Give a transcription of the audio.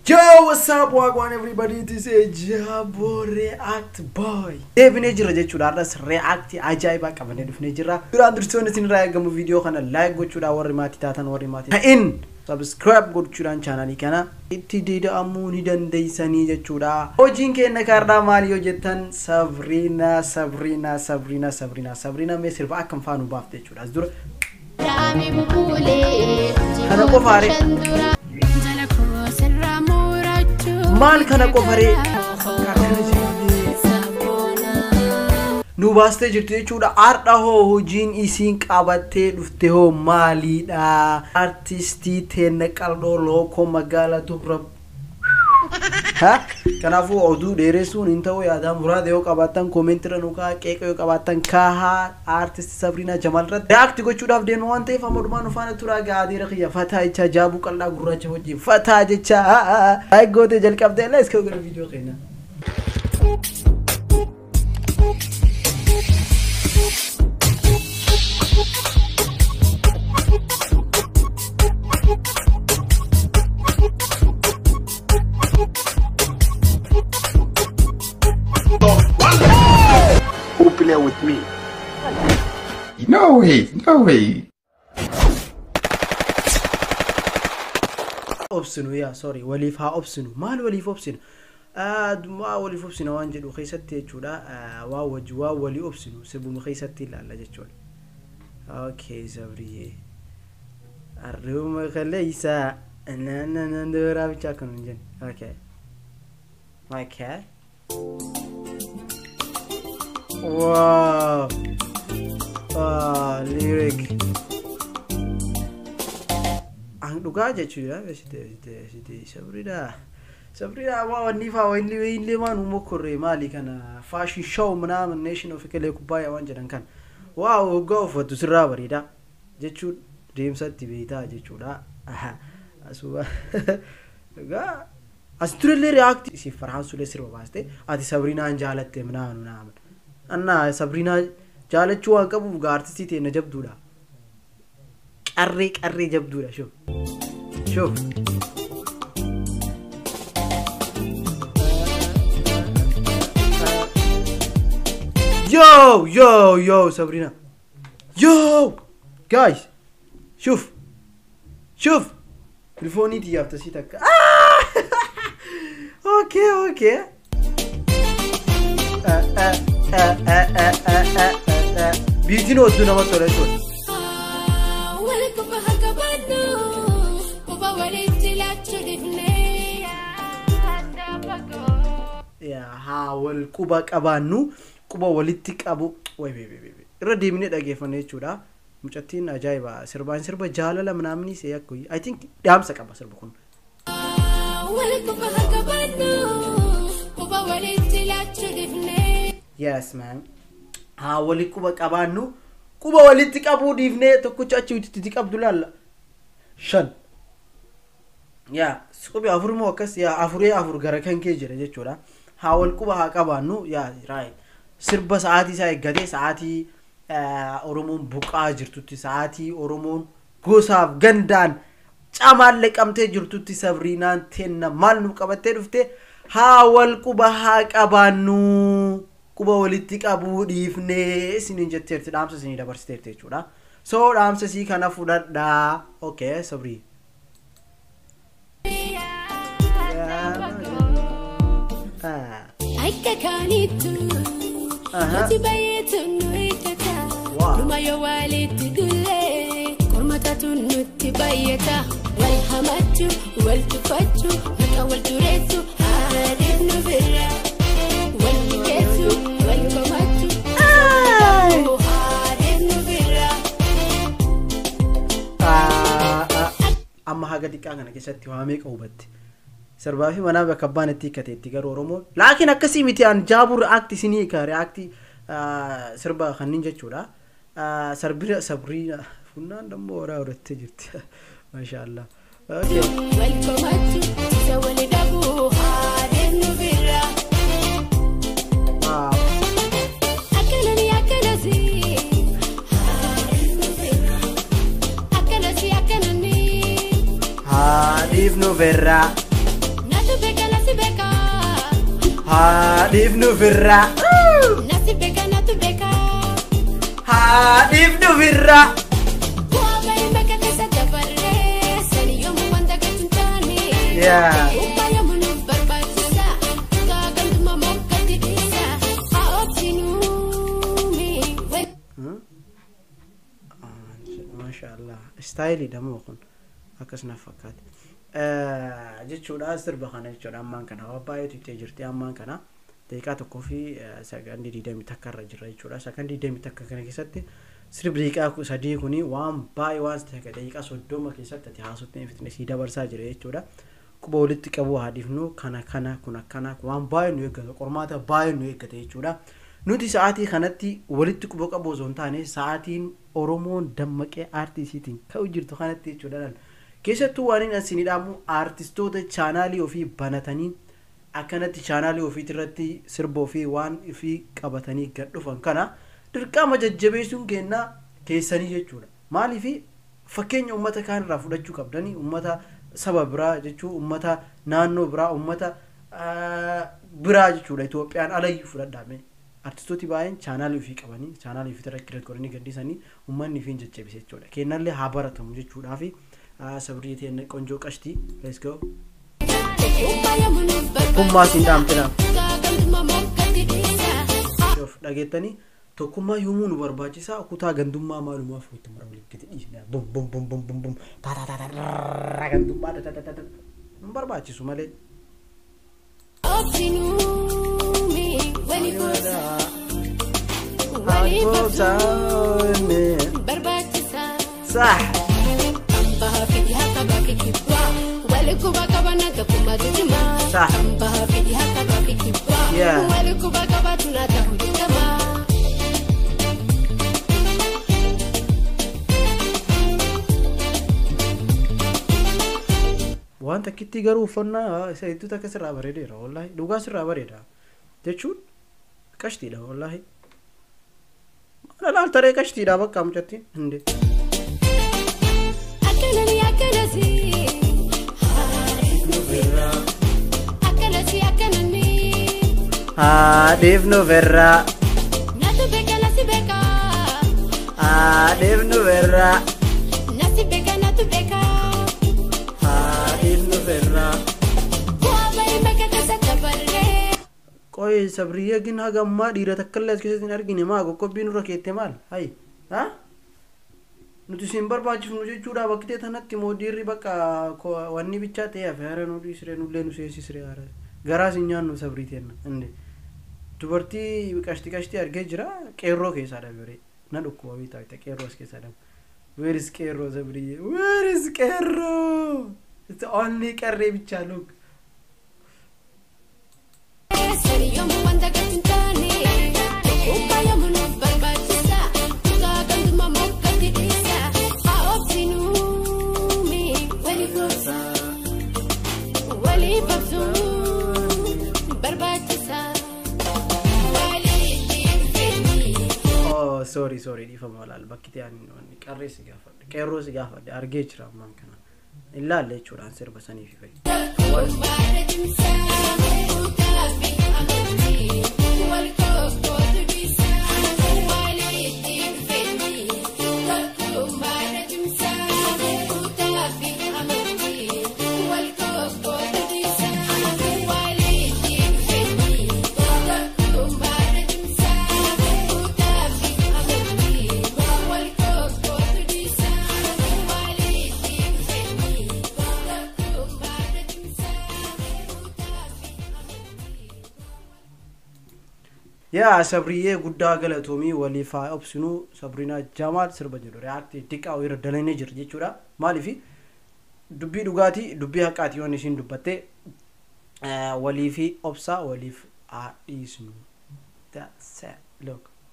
Yo, what's up, Wagwan everybody? This is Jabo React Boy. Deebinee jira jechuudha. Har'as react ajaa'ibaa qabannee dhufnee jirra. Duraan dursoon isin irraa eegamu viidiyoo kana like gochuudhaan warri maatii taatan warri maatii ta'in subscribe gochuudhaan chaanalii kana itti dida'amuu ni dandeessanii jechuudha. Hojiin keenya kaardhaa maali yoo jettan Sabriina Sabriina Sabriina Sabriina Sabriina mee sirba akkam faanu baafte jechuudha. As dura Kana qofaare. maal kana qofaree nu baastee jirti jechuudha har'a hoo hojiin isiin qabattee dhufte hoo maaliidha artistii teenne qal'oo lookoo magaalaa turra kanaafuu oduu dheeressuun hin ta'u yaadaa muraada yoo qabaattan koomentira nu kaa qeeqa yoo qabaattan kaahaa aartisti sabriinaa jamaal irratti reaakti gochuudhaaf deemu waan ta'eef amma dhumaan ufaana turaa gaadiira kiyya fataa jecha jaabuu qal'aa gurraacha wajjin fataa jecha gootee jalqabdee la iska gara viidiyoo keenya. Who play with me? No way, no way. obsinu yaa sorry waliif haa obsinu maal waliif obsinu maa waliif obsina waan jedhu keessatti jechuudha waa wajji waa walii obsinu sirbuma keessatti ilaalla jechuudha okay sabriye arribuma kaleeysa nananandoraa bicha akkanu hin jenne okay okay wow ah lyric an dhugaa jechuudha site sabriidha sabriidha waa wanni faa wanni illee maan umokorre maali kana fashion show ምናምን nation of kelee kubbaaya waan jedhan kan waa waggaa uffatu sirraa bareeda jechuun deemsatti beektaa jechuudha asuba dhugaa as turellee reaakti si farhaan sulee sirba baaste ati sabriinaan jaalatte ምናምን ምናምን እና sabriinaa jaalachuu waan qabuuf gaa artistii ta'e na jabduudha qarree qarree jabduudha shuf shuf yo yo yo sabrina yo guys shuf shuf telefoonii tiyyaaf tasii takka okay okay biitiin odduu namatti tola jechuudha haa wal quba qabaannu quba walitti qabu irra deemnee dhageeffanne jechuudha mucattiin ajaa'iba sirbaan sirba jaalala manaamni see akka i think dhaamsa qaba sirba kun yes man haa wali quba qabaannu quba walitti qabuu dhiifnee tokkicha achi itti qabdu laalla shan yaa qubi afur moo akkas yaa afuree afur gara kan kee jira jechuudha haa wal quba haa qabaannu yaa raayit sirba sa'aatii isaa eeggatee sa'aatii oromoon buqaa jirtutti sa'aatii oromoon gosaaf gandaan camaallee qabtee jirtutti sabriinaan teenna maal nu qabattee dhufte haa wal quba haa qabaannu quba walitti qabuu dhiifnee isiniin jetteerti dhaamsa isinii dabarsiteerti jechuudha soo dhaamsa isii kana fudhadhaa okay sabrii Akka kaanitu ati baay'eetu nu eeggata dhuma yoo walitti dullee kormatatu nutti baay'ata wal hamachuu wal tuffachuu akka wal dureessu haadhiif nu bira wal mijeessu wal komachuu haadhiif nu bira. amma haga xiqqaa kana keessatti waa meeqa hubatte sirbaa fi manaa bakka abbaan itti hiikkateetti garuu oromoon laakiin akkasii miti aan jaabuu reaakti isinii ka reaakti sirba kanniin jechuudha sarbira sabriina funnaan dammoo horaa horattee jirti maashaallah okay. wal komachuu isa wal dhabuu haadhiif nu bira. Wow. Akkanani akkanasi. Akkanasi akkanani. haadhiif nu verraa Na haa dhiifnu ofirraa Nasi beka natu beka. haa dhiifnu ofirraa Bu'aa bahii bakka keessa dabarree. Sani yommuu wanta gadi hin taane. yaa Upaa yommuu nuuf barbaachisa. Gaagantummaa mokkatti dhiisa. Haa obsinuumi. Wal- maashaallah istaayilii dhamoo kun akkas naaf fakkaate Eh, jechuudha sirba kana jechuudha ammaan kana waa baay'eetu itti jirti ammaan kana daqiiqaa tokkoo fi eh, sakandii digdamii takka irra jira jechuudha sakandii digdamii takka kana keessatti sirbi daqiiqaa ku- sadii kuni waan baay'ee waan ta'e daqiiqaa soddoma keessatti ati haasofte fitnesii dabarsaa jira jechuudha quba walitti qabuu haadhiifnu kana kana kun akkana waan baay'ee nu eeggata qormaata baay'ee nu eeggata jechuudha nuti sa'aatii kanatti walitti quba qabu osoo hin taane sa'aatiin oromoon dammaqee aartiisiitiin ka'u jirtu kanatti jechuudha keessattuu waan hin asinidhaamu aartistoota chaanaalii ofii banatanii akkanatti chaanaalii ofiit irratti sirba ofii waan ofii qabatanii gad dhufan kana dirqama jajjabeessuun kennaa keessanii jechuudha maaliifi fakkeenya ummata kaan irraa fudhachuu qabdanii ummata saba biraa jechuu ummata naannoo biraa ummata ah, biraa jechuudha itoophiyaan alayyuu fudhadhaame artistooti baay'een chaanaalii ofii qabanii chaanaalii ofii irratti godhanii gaddisanii ummanni ofiin jajjabise jechuudha kennallee haa baratamu jechuudhaafi ah, sabrii teen qonjoo qashtii let's go Upaa yommuu nuuf Tokkummaa siin dhaamtina. Gaagantummaa mokkatti dhiisa. Haa Of dhageettanii tokkummaa yoomuu nu barbaachisaa kutaa gandummaa maalumaaf itti mara walitti gadi dhiisne bum bum bum bum bum bum ta ta ta ta rrrra gandummaa ta ta ta ta ta nu barbaachisu malee. obsinuumi. Walii gosa. Walii qabsuu. Barbaachisa. Sah Ambaha fidi haka baki kibwa. Wali kuba kabana takuma tujima. Sah. Ambaha fidi haka baki kibwa. Yeah. Wali kuba kaba tunata hujama. waan takkitti garuu uffannaa isa hedduu takka sirraa bareedeera wallaahi dhugaa sirraa bareeda jechuun qashtiidha wallaahi maal ilaaltaree qashtiidha bakka mucattiin hinde Akkanani akkanasi. Akkanasi akkanani. haadhiif nu verraa Natu beka nasi beka. haadhiif nu verraa Nasi beka natu beka. haadhiif nu verraa Bu'aa bahii bakka keessa dabarree. qoy sabriyyee gin hagammaa dhiira takkallee as keessatti hin argine maa qoqqobbii nurra keette maal hayi ha nuti isin barbaachifnu jechuudha bakkitee tanatti moodiirri bakka ko- wanni bichaa ta'e hafe hara nu dhiisire nullee nu seensisire hara garaas hin nyaannu sabrii teenna inde dubartii qashti qashti argee jira qeerroo keessaa dabare na dhukkuba bitaa bita qeerroo as keessaa dabre where is qeerroo sabriyyee where is qeerroo it's only qarree bichaa look Sani yommuu wanta gadi hin taane. Upaa yommuu nuuf barbaachisa. Gaagantummaa mokkatti dhiisa. Haa obsinuumi. Walii gosa. Walii qabsuu. Barbaachisa. Waliin fedhii. Oh, sorry, sorry, dhiifama laal bakki ta'an qarree si gaafadhe qeerroo si gaafadhe argee jira ammaan kana hin laalle jechuudhaan sirba sanii fi fayyadu. yaa sabriyyee guddaa galatoomii waliif haa obsinuu sabriinaa jamaal sirba jedhu reaaktii xiqqaa irra dalanii jira jechuudha maaliifi dubbii dhugaatii dubbii haqaati yoon isiin dubbatte waliifi obsaa waliif haa dhiisnu That's it. Look.